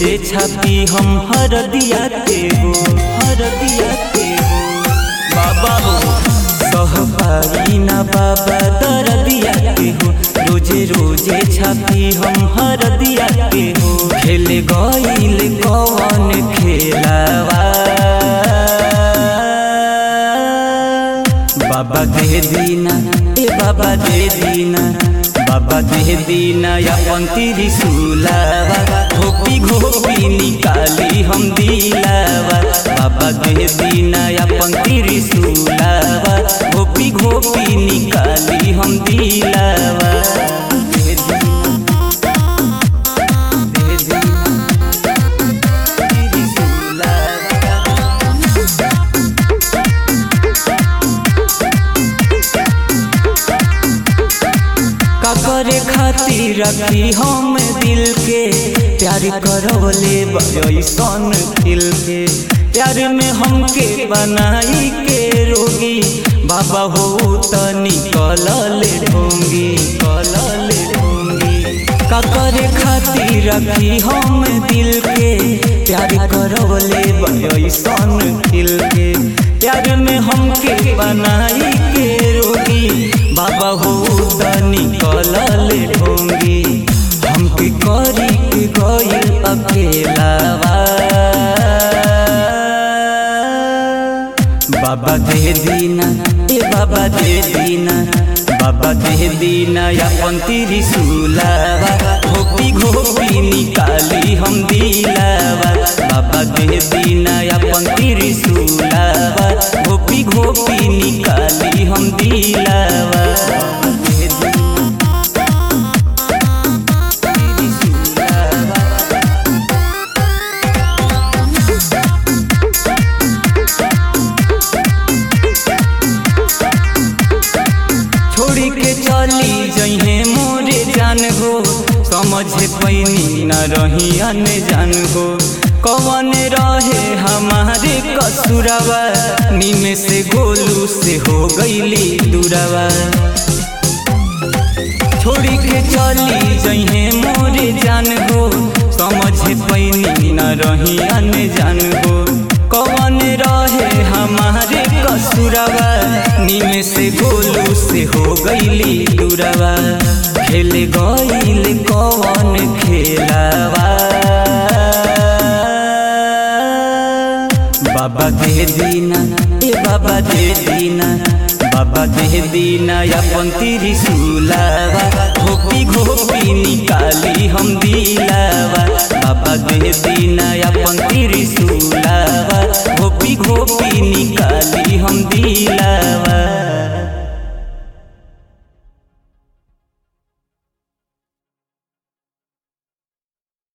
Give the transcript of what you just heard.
रोजे छापी हम हर दिया के हो हर दिया के हो बाबा हो सह पाई ना बाबा दर दिया के हो रोजे रोजे छापी हम हर दिया के हो खेल गईल कौन खेलावा बाबा दे दीना ए बाबा दे दीना बाबा दे दीना अपन त्रिशूलावा घोपी घोपी निकाली हम दिलावा बाबा दे दीना अपन त्रिशूलावा घोपी घोपी निकाली हम दिलावा दे दीना दे दीना त्रिशूलावा का करे खातिर रखी हम दिल के प्यार करवले बयसन दिल के प्यार में हमके बनाई के रोगी बाबा हो त निकल ले ढोंगी कल ले ढोंगी का करे खातिर रखी हम दिल के प्यार करवले बयसन दिल के प्यार में हमके बनाई के रोगी बाबा हो त निकल ढोंगी हमके करी के गईल अकेलावा बाबा दे दीना ए बाबा दे दीना बाबा दे दीना अपन त्रिशूलावा घोपी घोपी निकाली हम दिलावा बाबा दे दीना अपन त्रिशूलावा घोपी घोपी निकाली हम दिलावा दे दीना त्रिशूलावा छोड़ी के चली जइहे मोरे जान हो समझ पैनी न रही अन जान हो कवन रहे हमारे कसुरवा नीमे से गोलू से हो गईली दुरवा छोड़ी के चली जइहे मोरे जान हो समझ पैनी न रही अन जान हो कवन रहे हमारे कसुरवा नीमे से गोलू से हो गईली दुरवा खेल गईल कवन खेलावा बाबा दे दीना ए बाबा दे दीना बाबा दे दीना अपन त्रिशूलावा घोपी घोपी निकाली हम दिलावा बाबा दे दीना अपन त्रिशूलावा घोपी घोपी निकाली हम दिलावा